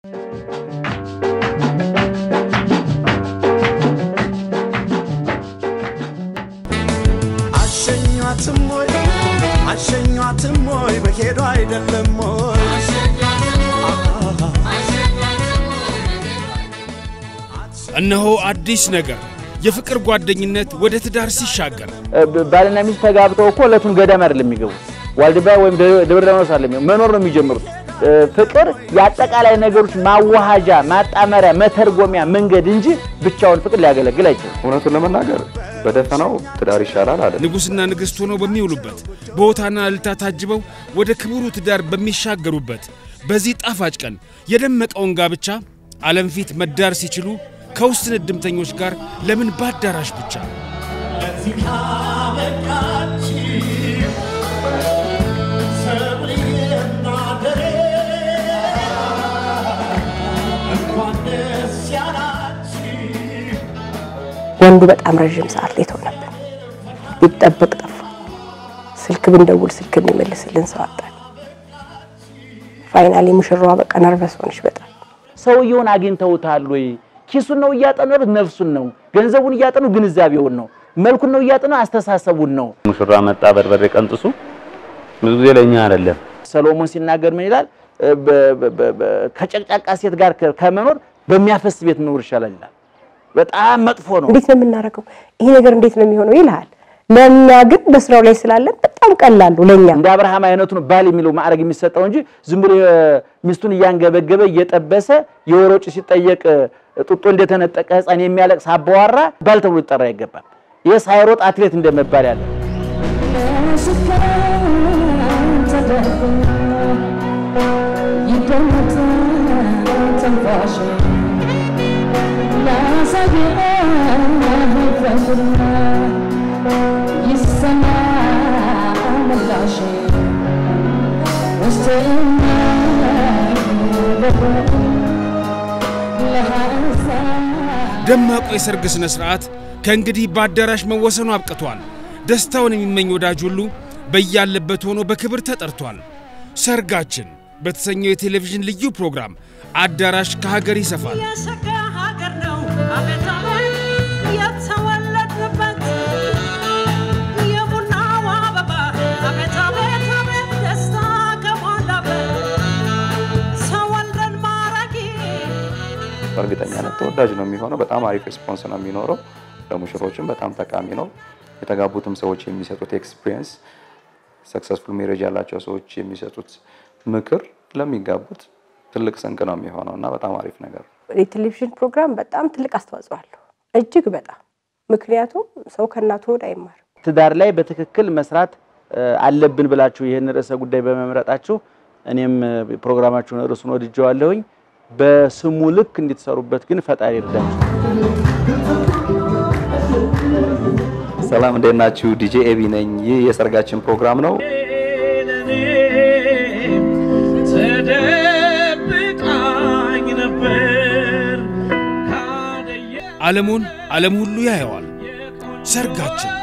አሸኟትም ወይ አሸኟትም ወይ በሄዱ አይደለም ወይ እነሆ አዲስ ነገር የፍቅር ጓደኝነት ወደ ትዳር ሲሻገር ባልና ሚስት ተጋብተው እኮ ዕለቱን ገዳም አይደለም የሚገቡት፣ ዋልድባ ወይም ደብረ ሊባኖስ አይደለም መኖር ነው የሚጀምሩት። ፍቅር የአጠቃላይ ነገሮች ማዋሃጃ፣ ማጣመሪያ፣ መተርጎሚያ መንገድ እንጂ ብቻውን ፍቅር ሊያገለግል አይችልም። እውነቱን ለመናገር በደፈናው ትዳር ይሻላል አለ። ንጉሥና ንግሥት ሆነው በሚውሉበት በሆታና እልልታ ታጅበው ወደ ክቡሩ ትዳር በሚሻገሩበት በዚህ ጣፋጭ ቀን የደመቀውን ጋብቻ ዓለም ፊት መዳር ሲችሉ ከውስን እድምተኞች ጋር ለምን በአዳራሽ ብቻ? ለዚህ ካበቃችሁ ሰብሬና ደሬ እንኳን ደስ ያላችሁ ወንዱ በጣም ረዥም ሰዓት ላይ ተሆነብን። ቢጠበቅ ጠፋ። ስልክ ብንደውል ስልክ የሚመልስልን ሰው አጣን። ፋይናሊ ሙሽራዋ በቃ ነርቨስ ሆነች በጣም ሰውየውን አግኝተውታል ወይ? ኪሱን ነው እያጠኑ ያሉት? ነፍሱን ነው? ገንዘቡን እያጠኑ ግንዛቤውን ነው? መልኩን ነው እያጠኑ አስተሳሰቡን ነው? ሙሽራ መጣ በርበሬ ቀንጥሱ ብዙ ጊዜ ለእኛ አይደለም። ሰሎሞን ሲናገር ምን ይላል? በ- በ- በ- በ- ከጨቅጫቃ ሴት ጋር ከ- ከመኖር በሚያፈስ ቤት መኖር ይሻላል ይላል። በጣም መጥፎ ነው። እንዴት ነው የምናደርገው? ይሄ ነገር እንዴት ነው የሚሆነው ይልሃል። ለእኛ ግን በስራው ላይ ስላለን በጣም ቀላሉ ለእኛ እንደ አብርሃም አይነቱን ባል የሚለው ማዕረግ የሚሰጠው እንጂ ዝም ብሎ ሚስቱን እያንገበገበ እየጠበሰ የወር ወጪ ሲጠየቅ ጡጦ እንደተነጠቀ ሕፃን የሚያለቅስ አባዋራ ባል ተብሎ ሊጠራ አይገባም። ይህ ሳይሮጥ አትሌት እንደመባል ያለ ደማቁ የሰርግ ሥነ ሥርዓት ከእንግዲህ በአዳራሽ መወሰኑ አብቅቷል። ደስታውን የሚመኝ ወዳጅ ሁሉ በያለበት ሆኖ በክብር ተጠርቷል። ሰርጋችን በተሰኘው የቴሌቪዥን ልዩ ፕሮግራም አዳራሽ ከሀገር ይሰፋል። የሸጋ ሀገር ነው አቤት አቤት የተወለድንበት የቡናው አበባ አቤት አቤት አቤት ደስታ ከሞላበት ሰው ወልደን ማራኪ በእርግጠኛነት ተወዳጅ ነው የሚሆነው። በጣም አሪፍ ሬስፖንስ ነው የሚኖረው። ለሙሽሮችም በጣም ጠቃሚ ነው። የተጋቡትም ሰዎች የሚሰጡት ኤክስፒሪየንስ፣ ሰክሰስፉል ሜሬጅ ያላቸው ሰዎች የሚሰጡት ምክር ለሚጋቡት ትልቅ ስንቅ ነው የሚሆነው እና በጣም አሪፍ ነገር ነው። የቴሌቪዥን ፕሮግራም በጣም ትልቅ አስተዋጽኦ አለው፣ እጅግ በጣም ምክንያቱም ሰው ከእናቱ ሆድ አይማርም። ትዳር ላይ በትክክል መስራት እ፣ አለብን ብላችሁ ይህን ርዕሰ ጉዳይ በመምረጣችሁ እኔም እ፣ ፕሮግራማችሁን ርዕሱን ወድጀዋለሁኝ። በስሙ ልክ እንድትሰሩበት ግን ፈጣሪ ይርዳችሁ። ሰላም እንዴት ናችሁ? ዲጄ ኤቢ ነኝ። ይህ የሰርጋችን ፕሮግራም ነው። ተደብቃኝ ነበር ካደየ ዓለሙን ዓለም ሁሉ ያየዋል። ሰርጋችን